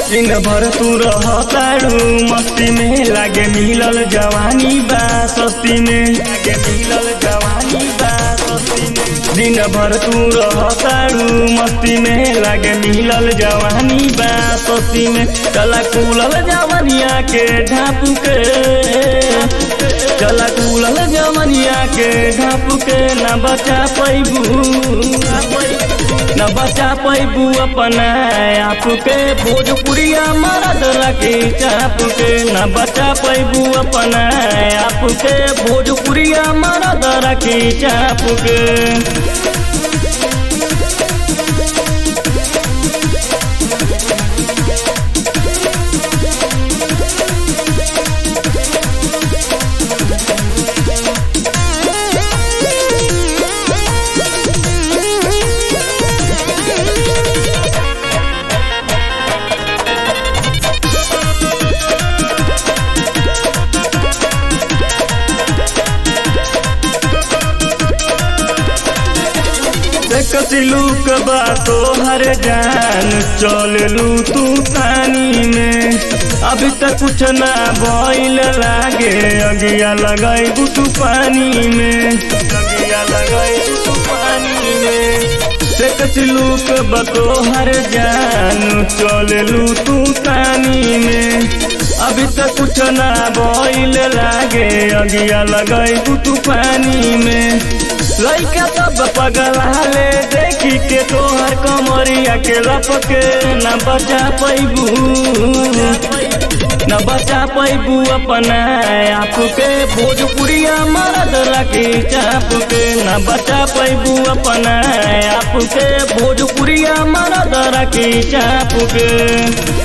दिन भर तू रहताड़ू मस्ती में लागे मिलल जवानी बा सस्ती में लागे मिलल जवानी बा सस्ती में दिन भर तू रहताड़ू मस्ती में लागे मिलल जवानी बा सस्ती में चला कुलल जवानिया के ढाप के चला कुलल जवानिया के ढाप के ना बचा पैबू न बचा पैबू अपना आप के भोजपुरिया मरद रखे चाप के न बचा पैबू अपना आप के भोजपुरिया मरद रखे चाप के कसिलूक बा तोहर जान चललू तू पानी में अभी तक कुछ ना भइल लागे अगिया लगाई तू पानी में अगिया लगाई तू पानी में कसिलूक बा तोहर जान चललू तू पानी में अभी तक कुछ ना भइल लागे अगिया लगाई तू पानी में लइका सब पगलाले देखी के तोहर कमरिया के लपके न बचा पैबू न बचा पैबू अपना आप के भोजपुरिया मरद रखे चाप के न बचा पैबू अपना आप के भोजपुरिया मरद रखे चाप के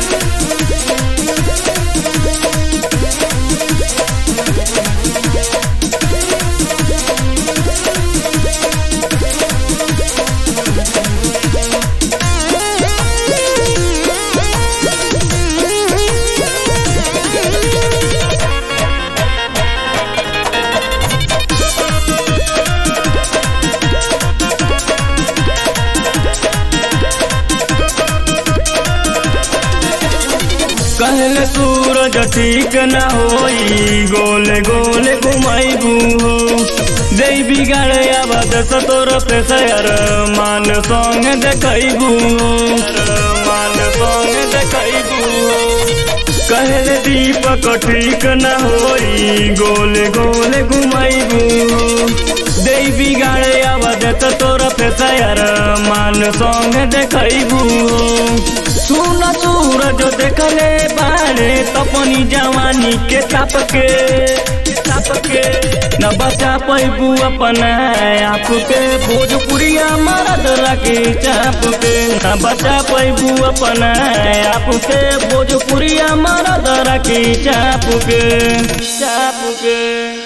कहले सूरज ठीक न होई गोले गोले घुमाइबू हो जै बिगाड़े आबाद सतोर पे सयर मान संग देखैबू मान संग देखैबू कहले दीपक ठीक न होई गोले गोले घुमाइबू हो जै बिगाड़े आबाद सतोर पे सयर मान संग देखैबू सुन सूरज देखले बारे तपनी जवानी के ताप के ताप के न बचा पैबू अपना आप के भोजपुरिया मरद रखे चाप के न बचा पैबू अपना आप के भोजपुरिया मरद रखे चाप के चाप के